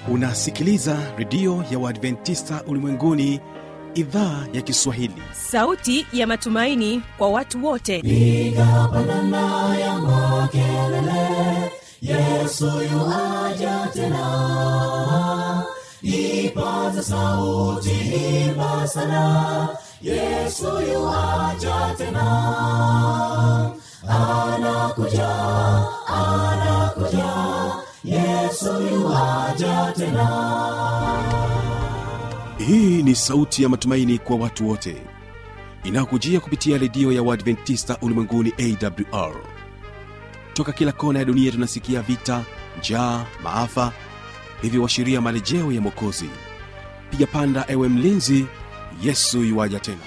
unasikiliza redio ya uadventista ulimwenguni idhaa ya kiswahili sauti ya matumaini kwa watu wote piga pandana ya makelele yesu yuaja tena ipaza sauti imba sana yesu yuaja tena anakuja anakuja yesu yuaja tena hii ni sauti ya matumaini kwa watu wote inayokujia kupitia redio ya uadventista ulimwenguni awr toka kila kona ya dunia tunasikia vita njaa maafa hivyo washiria marejeo ya mwokozi piga panda ewe mlinzi yesu yuwaja tena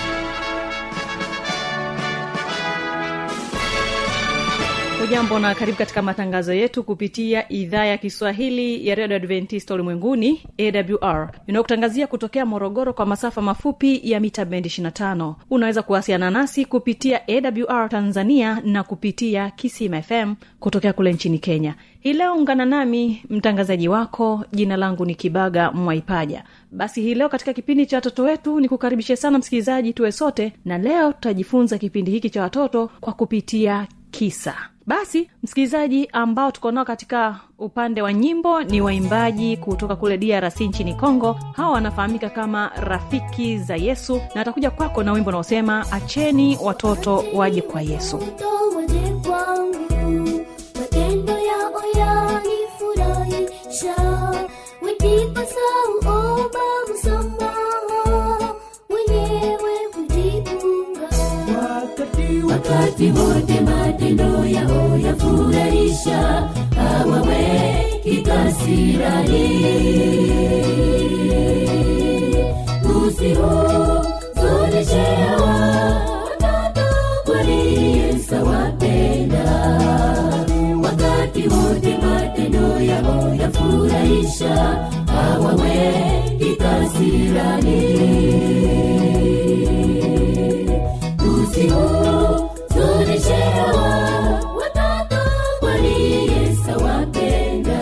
hujambo na karibu katika matangazo yetu kupitia idhaa ya kiswahili ya redio adventista ulimwenguni awr inayokutangazia kutokea morogoro kwa masafa mafupi ya mita bendi 25 unaweza kuwasiliana nasi kupitia awr tanzania na kupitia kisim fm kutokea kule nchini kenya hii leo ungana nami mtangazaji wako jina langu ni kibaga mwaipaja basi hii leo katika kipindi cha watoto wetu ni kukaribishe sana msikilizaji tuwe sote na leo tutajifunza kipindi hiki cha watoto kwa kupitia kisa basi msikilizaji ambao tuko nao katika upande wa nyimbo ni waimbaji kutoka kule drc nchini congo hawa wanafahamika kama rafiki za yesu na atakuja kwako na wimbo unaosema acheni watoto waje kwa yesu Watoto waje kwangu, matendo yao yanifurahisha. Wakipasau omba msamaha, wenyewe hujifunga. wakati wote matendo yao yafurahisha hawaweki kasirani usihuzunishewa watoto kwani Yesu awapenda wakati wote matendo yao yafurahisha hawaweki kasirani usihuzunishewa watoto kwani Yesu awapenda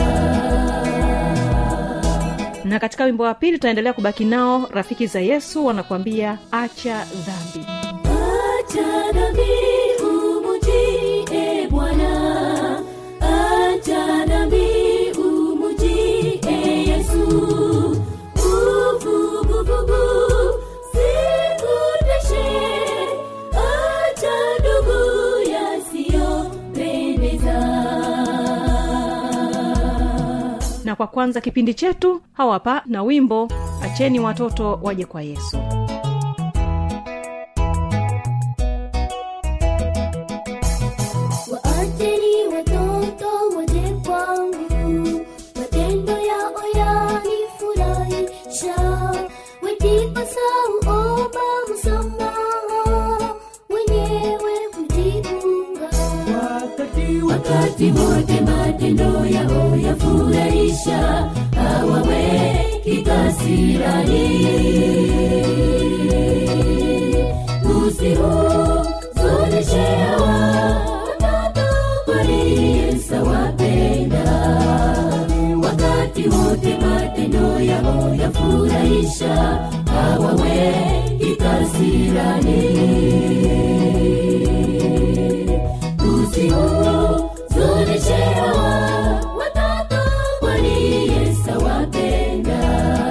na katika wimbo wa pili tutaendelea kubaki nao rafiki za yesu wanakuambia acha dhambi Acha dhambi umujie Bwana, acha dhambi umujie Yesu. Uvuguvugu sikuteshe, acha ndugu yasiyopendeza. na kwa kwanza kipindi chetu hawapa na wimbo acheni watoto waje kwa yesu Waacheni watoto waje kwangu, matendo yao yanifurahisha. Wakipasau omba msamaha, wenyewe hujifunga. wakati wote matendo yao yafurahisha hawaweki kasirani usihuzunishewa watoto kwani Yesu awapenda wakati wote matendo yao yafurahisha hawaweki kasirani usihuzunishewa watoto kwani Yesu awapenda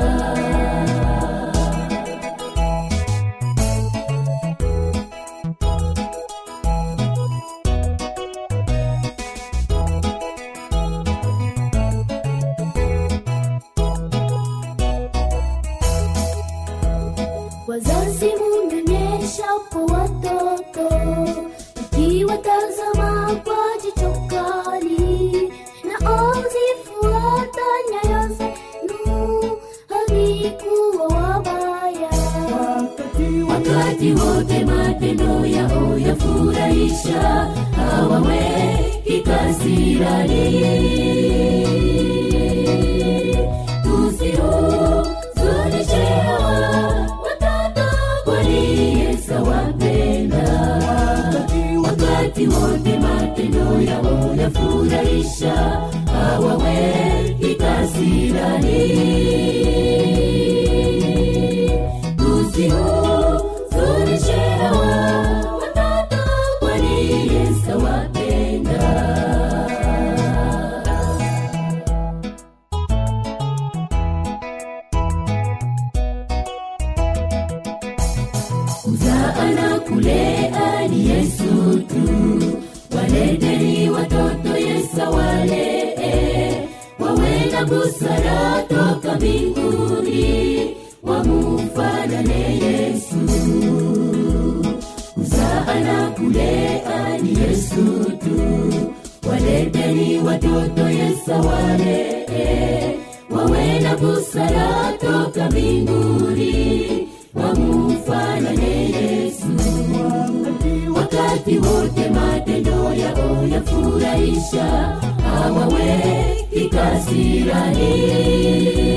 Wazazi munyonyesha kwa watoto, ikiwatazama kwa jicho kali, na ozifuata nyayo zenu, havikuwa wabaya. wakati wote matendo yao yafurahisha hawaweki kasirani usihuzunishewa watoto kwani Yesu awapenda wakati wote matendo yao yafurahisha hawaweki kasirani busara toka mbinguni wamufanane yesu kuzaa na kulea ni yesu tu waleteni watoto yesa walee wawe na busara toka mbinguni wamufanane yesu wakati wote matendo yao yafurahisha hawawe kikasirani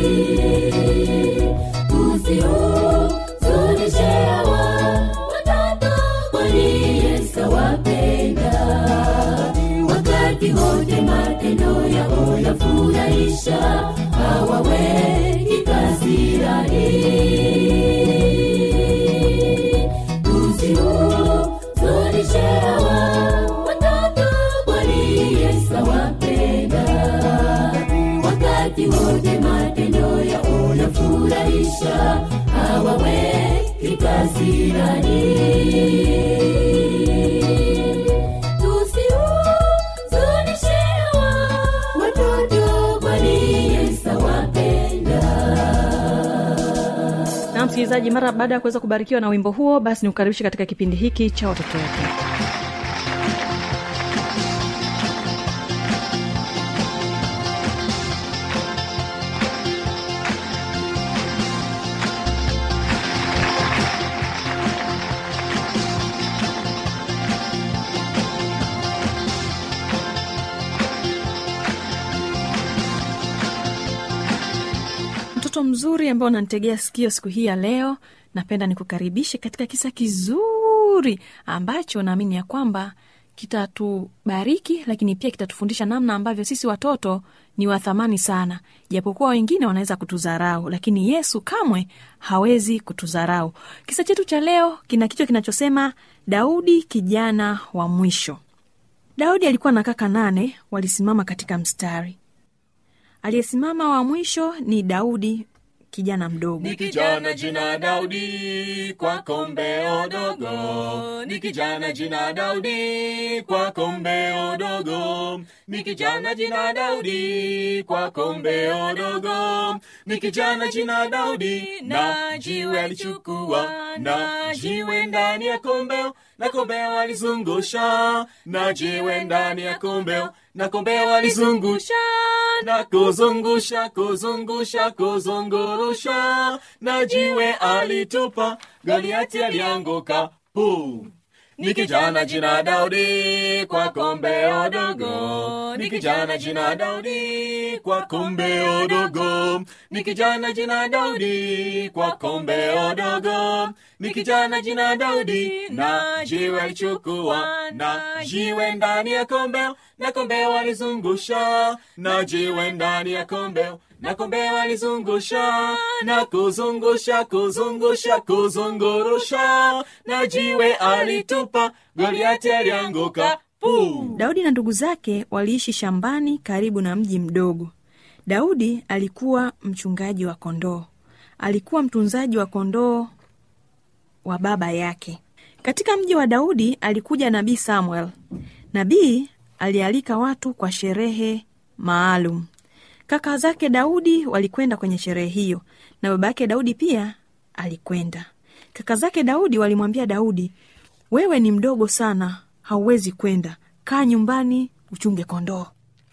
usihuzunishe hawa watoto kwani Yesu wapenda wakati wote matendo yao yafurahisha hawawe kikasirani usihuzunishe hawa watoto kwani Yesu wapenda wakati wote matendo yao yafurahisha hawawe kikasirani tusihuzunishe hawa watoto kwani Yesu wapenda na msikilizaji mara baada ya kuweza kubarikiwa na wimbo huo basi nikukaribishe katika kipindi hiki cha watoto wetu mtoto mzuri ambao unanitegea sikio siku hii ya leo napenda nikukaribishe katika kisa kizuri ambacho naamini ya kwamba kitatubariki lakini pia kitatufundisha namna ambavyo sisi watoto ni wathamani sana japokuwa wengine wanaweza kutudharau lakini yesu kamwe hawezi kutudharau kisa chetu cha leo kina kichwa kinachosema daudi kijana wa mwisho daudi alikuwa na kaka nane walisimama katika mstari aliyesimama wa mwisho ni daudi kijana mdogo ni kijana jina Daudi kwa kombeo dogo, ni kijana jina Daudi kwa kombeo dogo, ni kijana jina Daudi kwa kombeo dogo, ni kijana jina Daudi na jiwe alichukua na jiwe ndani ya kombeo na kombeo alizungusha na jiwe ndani ya kombeo na kombeo alizungusha na kuzungusha kuzungusha kuzungurusha na jiwe alitupa goliati alianguka pu ni kijana jina daudi kwa kombeo dogo ni kijana jina daudi kwa kombeo dogo ni kijana jina daudi kwa kombeo dogo ni kijana jina daudi na jiwe alichukua na jiwe ndani ya kombeo na kombeo alizungusha na jiwe ndani ya kombeo na kombeo alizungusha na kuzungusha kuzungusha kuzungurusha na jiwe alitupa goliati alianguka puu daudi na ndugu zake waliishi shambani karibu na mji mdogo daudi alikuwa mchungaji wa kondoo alikuwa mtunzaji wa kondoo wa baba yake katika mji wa daudi alikuja nabii samuel nabii alialika watu kwa sherehe maalum kaka zake daudi walikwenda kwenye sherehe hiyo na baba yake daudi pia alikwenda kaka zake daudi walimwambia daudi wewe ni mdogo sana hauwezi kwenda kaa nyumbani uchunge kondoo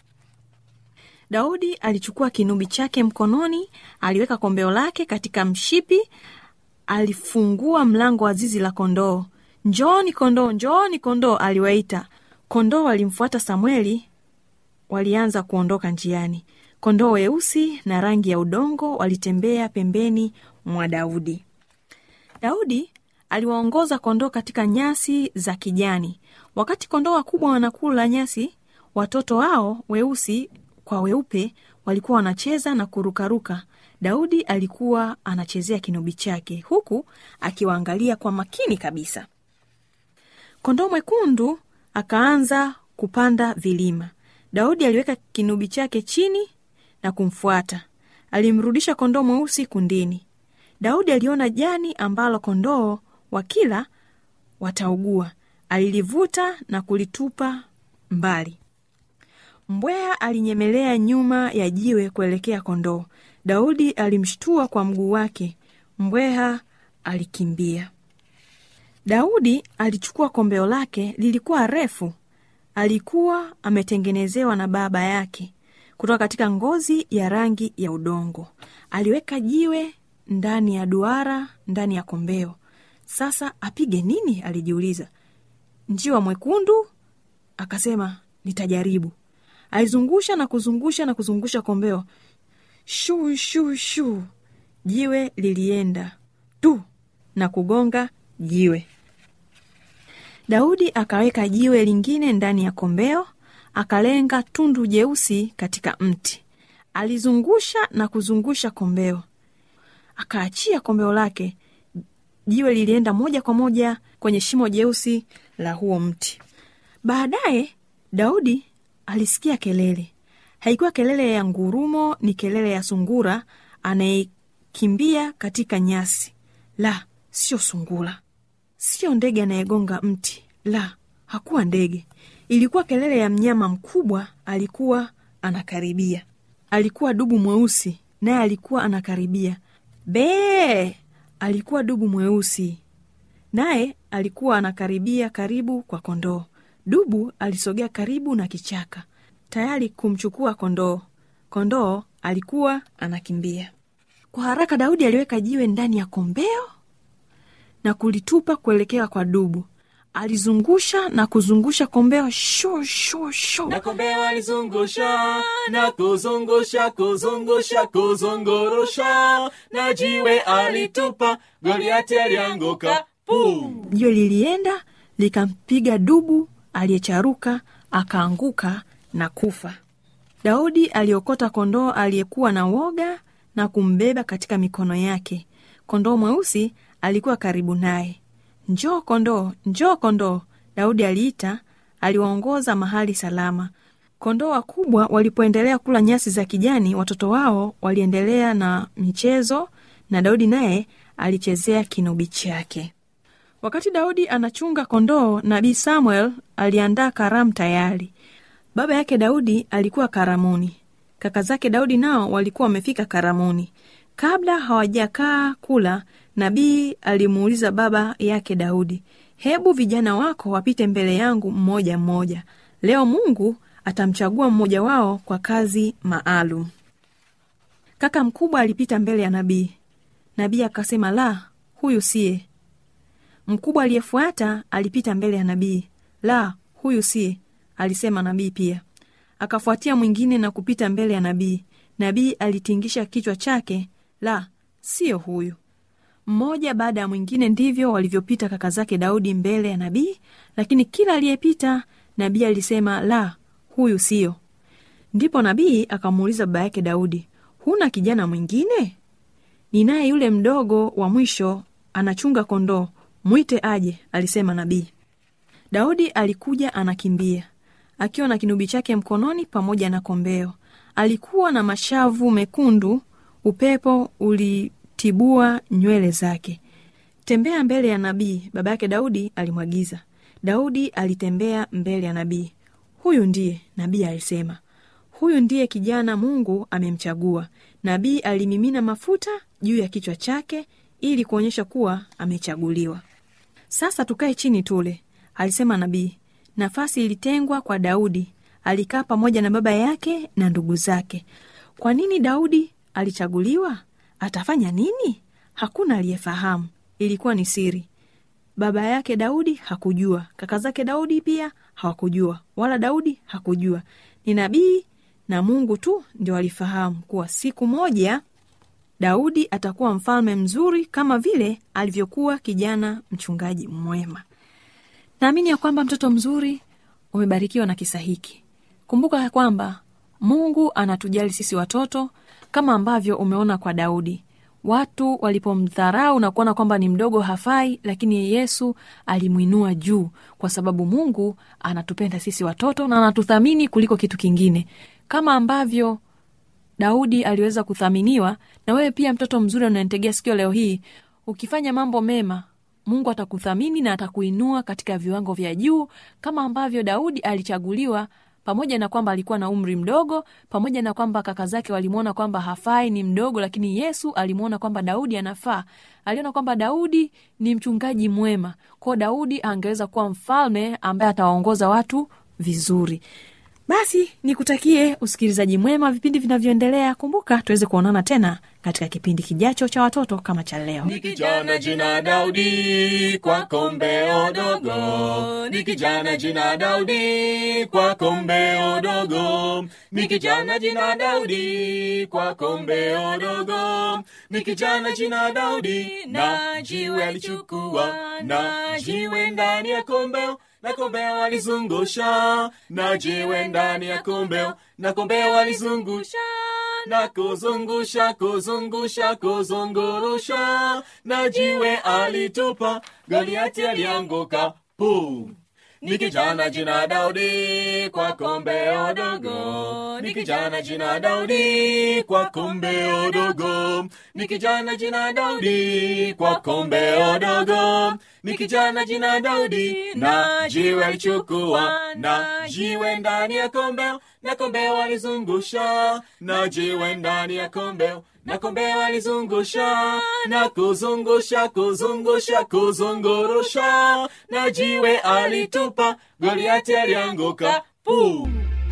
daudi alichukua kinubi chake mkononi aliweka kombeo lake katika mshipi alifungua mlango wa zizi la kondoo njooni kondoo njooni kondoo aliwaita kondoo walimfuata samueli walianza kuondoka njiani kondoo weusi na rangi ya udongo walitembea pembeni mwa daudi daudi aliwaongoza kondoo katika nyasi za kijani wakati kondoo wakubwa wanakula nyasi watoto wao weusi kwa weupe walikuwa wanacheza na kurukaruka daudi alikuwa anachezea kinubi chake huku akiwaangalia kwa makini kabisa kondoo mwekundu akaanza kupanda vilima daudi aliweka kinubi chake chini na kumfuata alimrudisha kondoo mweusi kundini daudi aliona jani ambalo kondoo wakila wataugua alilivuta na kulitupa mbali mbweha alinyemelea nyuma ya jiwe kuelekea kondoo daudi alimshtua kwa mguu wake mbweha alikimbia daudi alichukua kombeo lake lilikuwa refu alikuwa ametengenezewa na baba yake kutoka katika ngozi ya rangi ya udongo aliweka jiwe ndani ya duara ndani ya kombeo sasa apige nini alijiuliza njiwa mwekundu akasema nitajaribu alizungusha na kuzungusha na kuzungusha kombeo shuu shuu shuu jiwe lilienda tu na kugonga jiwe daudi akaweka jiwe lingine ndani ya kombeo akalenga tundu jeusi katika mti alizungusha na kuzungusha kombeo akaachia kombeo lake jiwe lilienda moja kwa moja kwenye shimo jeusi la huo mti baadaye daudi alisikia kelele haikuwa kelele ya ngurumo ni kelele ya sungura anayekimbia katika nyasi la sio sungura sio ndege anayegonga mti la hakuwa ndege ilikuwa kelele ya mnyama mkubwa alikuwa anakaribia alikuwa dubu mweusi naye alikuwa anakaribia bee alikuwa dubu mweusi naye alikuwa anakaribia karibu kwa kondoo dubu alisogea karibu na kichaka tayari kumchukua kondoo kondoo alikuwa anakimbia kwa haraka daudi aliweka jiwe ndani ya kombeo na kulitupa kuelekea kwa dubu alizungusha na kuzungusha kombeo sho sho sho na kombeo alizungusha na kuzungusha kuzungusha kuzungurusha na jiwe alitupa goliati alianguka pum jiwe lilienda likampiga dubu aliyecharuka akaanguka na kufa daudi aliokota kondoo aliyekuwa na woga na kumbeba katika mikono yake kondoo mweusi alikuwa karibu naye njoo kondoo njoo kondoo daudi aliita aliwaongoza mahali salama kondoo wakubwa walipoendelea kula nyasi za kijani watoto wao waliendelea na michezo na daudi naye alichezea kinubi chake wakati daudi anachunga kondoo nabii samuel aliandaa karamu tayari baba yake daudi alikuwa karamuni kaka zake daudi nao walikuwa wamefika karamuni kabla hawajakaa kula nabii alimuuliza baba yake daudi hebu vijana wako wapite mbele yangu mmoja mmoja leo mungu atamchagua mmoja wao kwa kazi maalum kaka mkubwa alipita mbele ya nabii nabii akasema la huyu siye mkubwa aliyefuata alipita mbele ya nabii la huyu siye alisema nabii pia akafuatia mwingine na kupita mbele ya nabii nabii alitingisha kichwa chake la siyo huyu mmoja baada ya mwingine ndivyo walivyopita kaka zake daudi mbele ya nabii lakini kila aliyepita nabii alisema la huyu siyo ndipo nabii akamuuliza baba yake daudi huna kijana mwingine ninaye yule mdogo wa mwisho anachunga kondoo mwite aje alisema nabii daudi alikuja anakimbia akiwa na kinubi chake mkononi pamoja na kombeo alikuwa na mashavu mekundu upepo ulitibua nywele zake tembea mbele ya nabii baba yake daudi alimwagiza daudi alitembea mbele ya nabii huyu ndiye nabii alisema huyu ndiye kijana mungu amemchagua nabii alimimina mafuta juu ya kichwa chake ili kuonyesha kuwa amechaguliwa sasa tukae chini tule alisema nabii nafasi ilitengwa kwa daudi alikaa pamoja na baba yake na ndugu zake kwa nini daudi alichaguliwa atafanya nini hakuna aliyefahamu ilikuwa ni siri baba yake daudi hakujua kaka zake daudi pia hawakujua wala daudi hakujua ni nabii na mungu tu ndio alifahamu kuwa siku moja daudi atakuwa mfalme mzuri kama vile alivyokuwa kijana mchungaji mwema naamini ya kwamba mtoto mzuri umebarikiwa na kisa hiki kumbuka ya kwamba mungu anatujali sisi watoto kama ambavyo umeona kwa daudi watu walipomdharau na kuona kwamba ni mdogo hafai lakini yesu alimwinua juu kwa sababu mungu anatupenda sisi watoto na anatuthamini kuliko kitu kingine kama ambavyo daudi aliweza kuthaminiwa na wewe pia mtoto mzuri unanitegea sikio leo hii ukifanya mambo mema mungu atakuthamini na atakuinua katika viwango vya juu kama ambavyo daudi alichaguliwa pamoja na kwamba alikuwa na umri mdogo pamoja na kwamba kaka zake walimwona kwamba hafai ni mdogo lakini yesu alimwona kwamba daudi anafaa aliona kwamba daudi ni mchungaji mwema kwao daudi angeweza kuwa mfalme ambaye atawaongoza watu vizuri basi nikutakie usikilizaji mwema vipindi vinavyoendelea kumbuka tuweze kuonana tena katika kipindi kijacho cha watoto kama cha leo ni kijana jina daudi kwa kombeo dogo ni kijana jina daudi kwa kombeo dogo ni kijana jina daudi kwa kombeo dogo ni kijana jina daudi na jiwe alichukua na jiwe ndani ya kombeo na kombeo alizungusha na jiwe ndani ya kombeo na kombeo alizungusha na kuzungusha kuzungusha kuzungurusha na jiwe alitupa goliati alianguka pu ni kijana jina daudi kwa kombeo dogo ni kijana jina daudi kwa kombeo dogo ni kijana jina daudi kwa kombeo dogo ni kijana jina daudi na jiwe alichukua na jiwe ndani ya kombeo na kombeo alizungusha na jiwe ndani ya kombeo na kombeo alizungusha na kuzungusha kuzungusha kuzungurusha na jiwe alitupa goliati alianguka puu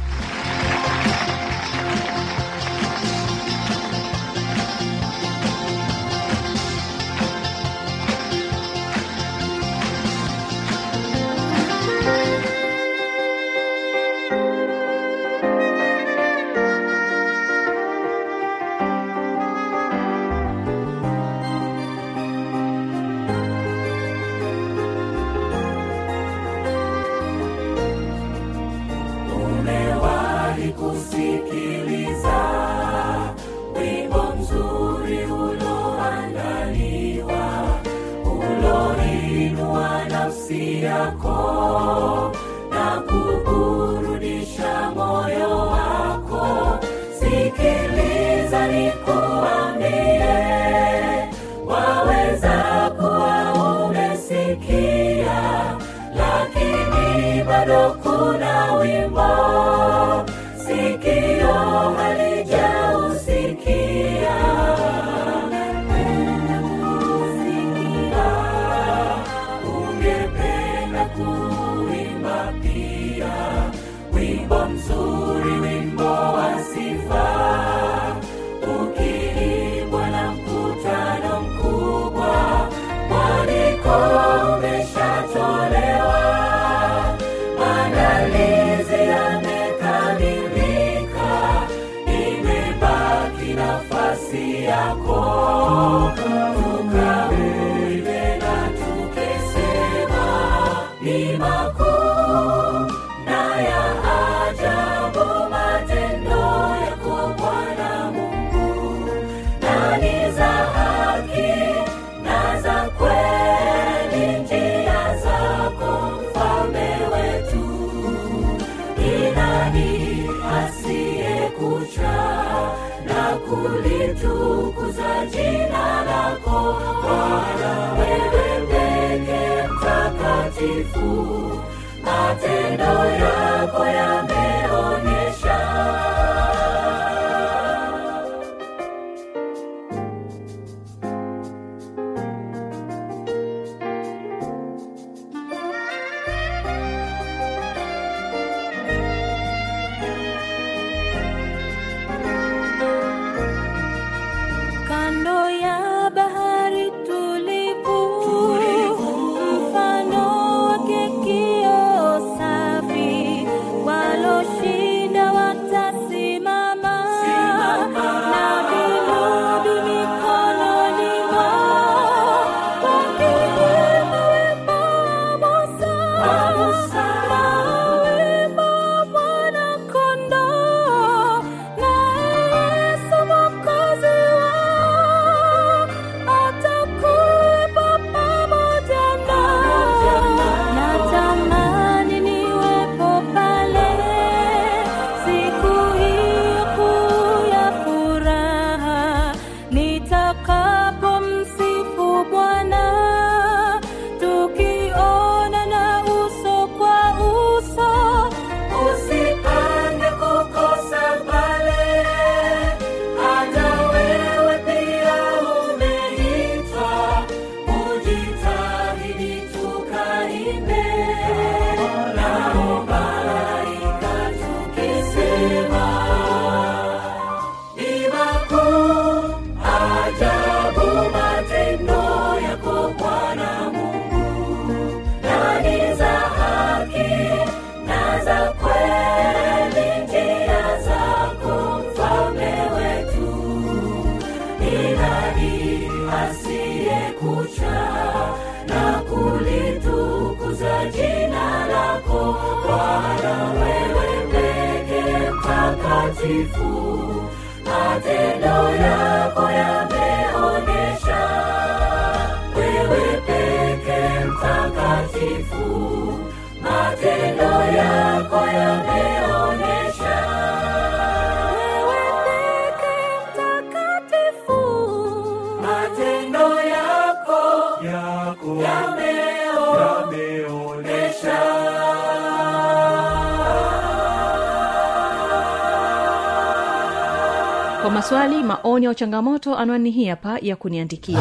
umewahi kusikiliza wimbo mzuri uloandaliwa uloinua nafsi yako na kuburudisha moyo wako sikiliza nikuambie waweza kuwa umesikia lakini bado kuna wimbo sikio halijausikia Kusikia, ungependa kuimba pia wimbo mzuri wimbo wa sifa ukiimbwa na mkutano mkubwa mwaliko umeshatolewa maandalizi yamekamilika imebaki nafasi yako tukauive na tukisema ni makuu na ya ajabu matendo yako bwana mungu na ni za haki na za kweli njia zako mfalme wetu ni nani asiyekucha na kulitukuza jina lako bwana wewe peke mtakatifu matendo yako yameonyesha kando ya bahari za kweli njia zako mfalme wetu ni nani asiyekucha na kulitukuza jina lako bwana wewe peke mtakatifu matendo yako yameonyesha wewe peke mtakatifu matendo yako yameonyesha wewe peke mtakatifu matendo yako yako yameonyesha kwa maswali maoni au changamoto anwani hii hapa ya kuniandikia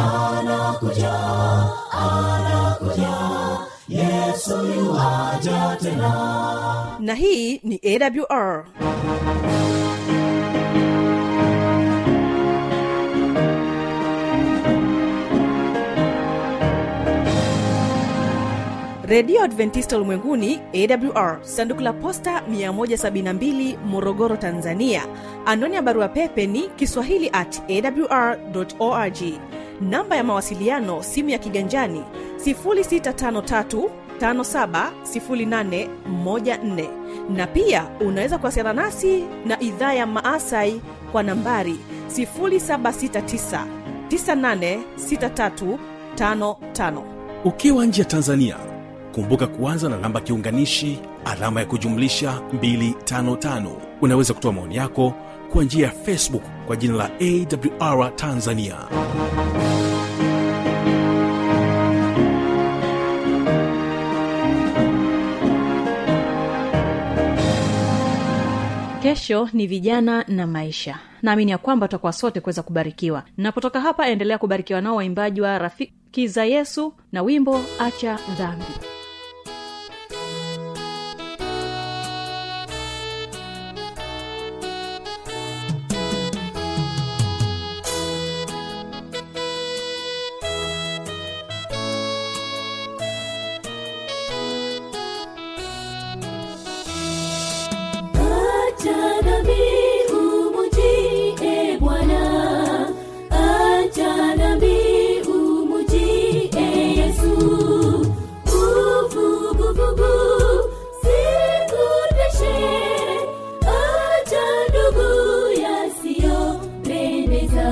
na hii ni awr redio adventista ulimwenguni awr sanduku la posta 172 morogoro tanzania anwani ya barua pepe ni kiswahili at awr org namba ya mawasiliano simu ya kiganjani 653 570814 na pia unaweza kuwasiliana nasi na idhaa ya maasai kwa nambari 769 986355 ukiwa nje ya tanzania kumbuka kuanza na namba kiunganishi alama ya kujumlisha 255 unaweza kutoa maoni yako kwa njia ya facebook kwa jina la awr tanzania kesho ni vijana na maisha naamini ya kwamba tutakuwa sote kuweza kubarikiwa napotoka hapa endelea kubarikiwa nao waimbaji wa rafiki za yesu na wimbo acha dhambi Acha dhambi umujie Bwana, acha dhambi umujie Yesu. Uvuguvugu sikuteshe, acha ndugu yasiyopendeza.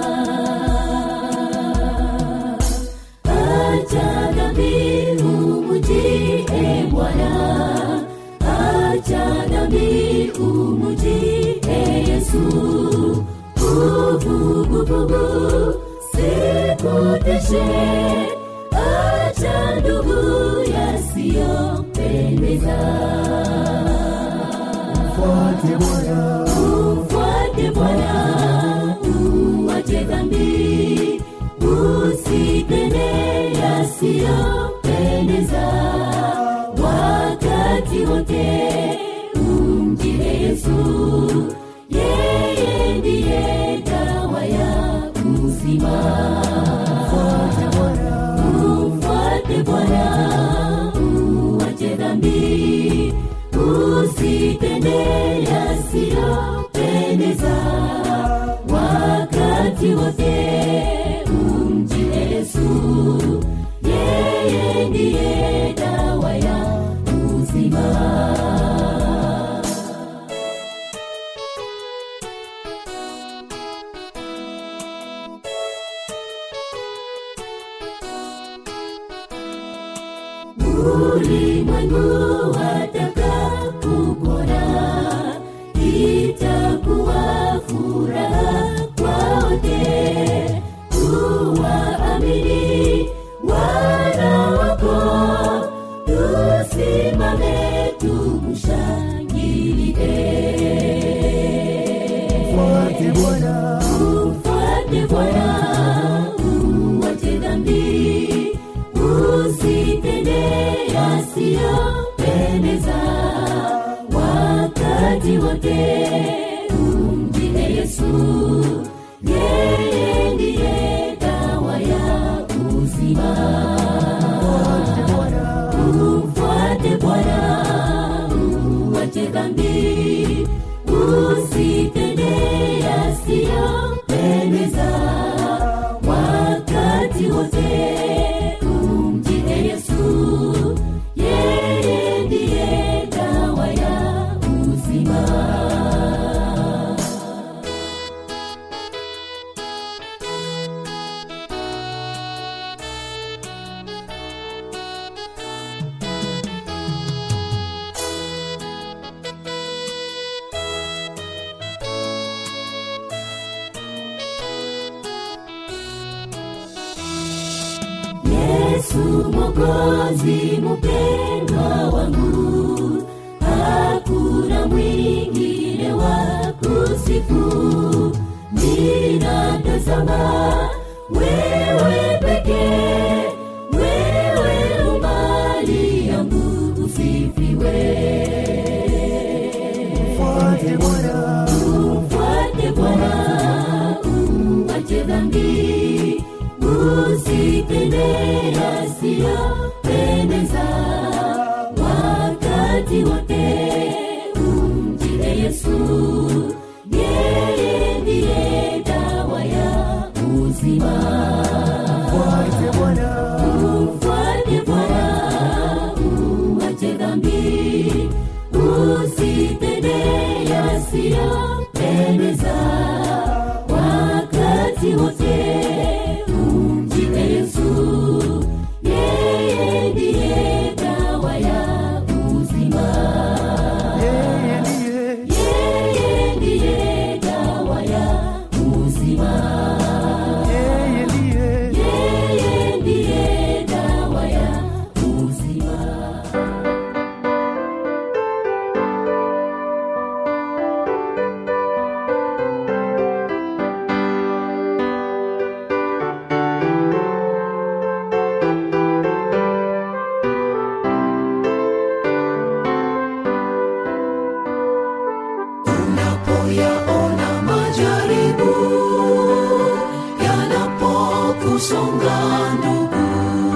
Acha dhambi umujie Bwana acha dhambi umujie yesu uvuguvugu sikuteshe acha ndugu yasiyopendeza umfuate bwana uwache dhambi usipende yasiyopendeza wakati wote umjie yesu yeye ndiye dawa ya uzima umfuate bwana uwache dhambi usitende yasiyopendeza wakati wote umjie yesu yeye ndiye dawa ya uzima ulimwengu wataka kukona itakuwa furaha kwaote kuwaamini wana wako tusimame tumshangilie umfuate bwana uwache dhambi usitende yasiyopendeza wakati wote umjie yesu yeye ndiye dawa ya uzima umfuate bwana uache dhambi usitende yasiyopendeza wakati wote umjie yesu yeye ndiye dawa ya uzima yesu mokozi mupendwa wangu hakuna mwingine wa kusifu ninatazama wewe pekee wewe umali yangu usifiwe Mfuate Bwana, umfuate bwana uache dhambi usitende yasiyopendeza wakati wote umjie yesu yeye ndiye dawa ya uzima mfuate Bwana, umfuate bwana uache dhambi usitende yasiyopendeza wakati wote umjie yesu yeye ndiye dawa ya uzima yeye ndiye yeye ndiye dawa ya uzima yeye ndiye yeye ndiye dawa ya uzima unapoyaona majaribu yanapokusonga ndugu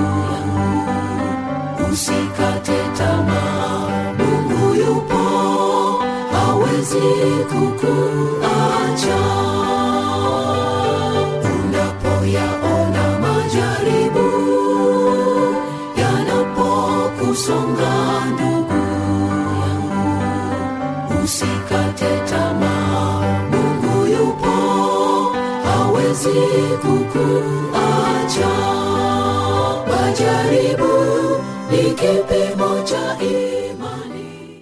yangu usikate tamaa mungu yupo hawezi kukuacha unapoyaona majaribu yanapokusonga ndugu yangu usikate tamaa mungu yupo hawezi kukuacha majaribu ni kipimo cha